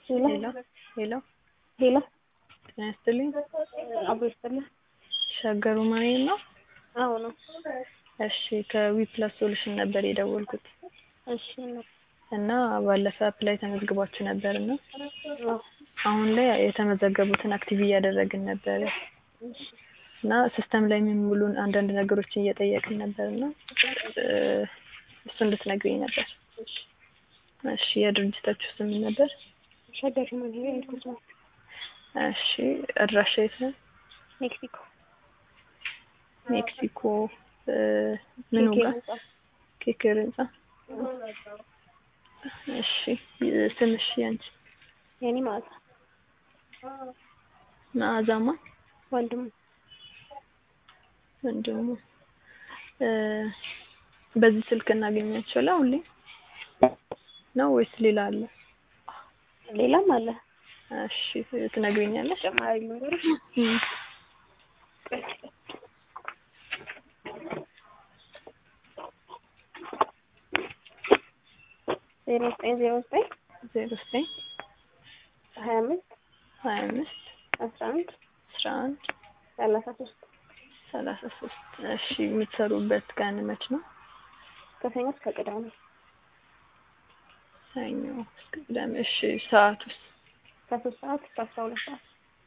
ሄሎ ሄሎ ሄሎ ጤና ይስጥልኝ። አቦ ይስጥልኝ። ሸገሩ ማርያም ነው? አዎ ነው። እሺ ከዊፕላስ ሶሉሽን ነበር የደወልኩት እሺ ነው። እና ባለፈ አፕ ላይ ተመዝግባችሁ ነበር እና አዎ አሁን ላይ የተመዘገቡትን አክቲቭ እያደረግን ነበር እሺ እና ሲስተም ላይ የሚሙሉን አንዳንድ ነገሮችን እየጠየቅን ነበር እና እሱ እንድትነግሪኝ ነበር። እሺ እሺ የድርጅታችሁ ስም ምን ነበር? ሸገር ማንሄ እንኩስ ነው እሺ አድራሻ የት ነው? ሜክሲኮ ሜክሲኮ እ ምኑ ኬኬ ጋር? ህንጻ። ኬክር ህንጻ። እሺ ስምሽ ያንቺ? የኔ ማለት መዓዛማ ወንድሙ ወንድሙ እ በዚህ ስልክ እናገኛቸዋለን ሁሌ ነው ወይስ ሌላ አለ? ሌላም አለ እሺ ትነግሪኛለሽ? ተጨማሪ ነገሮች እም፣ ዜሮ ዘጠኝ ዜሮ ዘጠኝ ዜሮ ዘጠኝ ሀያ አምስት ሀያ አምስት አስራ አንድ አስራ አንድ ሰላሳ ሶስት ሰላሳ ሶስት እሺ የምትሰሩበት ቀን መች ነው? ከሰኞ እስከ ቅዳሜ ሰኞ እስከ ቅዳሜ። እሺ ሰዓቱስ? ከሶስት ሰዓት እስከ አስራ ሁለት ሰዓት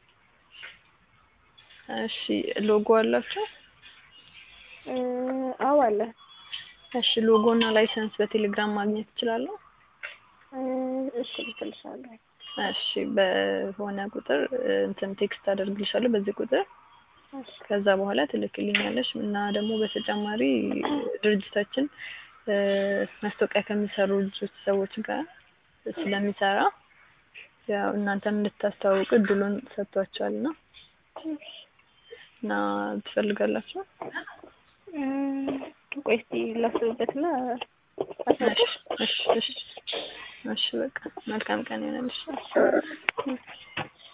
እሺ ሎጎ አላችሁ? እ አዎ አለ እሺ ሎጎ እና ላይሰንስ በቴሌግራም ማግኘት እችላለሁ? እ እሺ ልክልሻለሁ እሺ በሆነ ቁጥር እ እንትን ቴክስት አደርግልሻለሁ በዚህ ቁጥር እሺ ከዛ በኋላ ትልክልኛለሽ እና ደግሞ በተጨማሪ ድርጅታችን እ ማስታወቂያ ከሚሰሩ ልጆች ሰዎች ጋር ስለሚሰራ ያው እናንተም እንድታስተዋውቁ እድሉን ሰጥቷቸዋል እና እና ትፈልጋላችሁ? እ ቆይ እስኪ ላስብበትና እሺ እሺ እሺ እሺ በቃ መልካም ቀን ይሆነልሽ።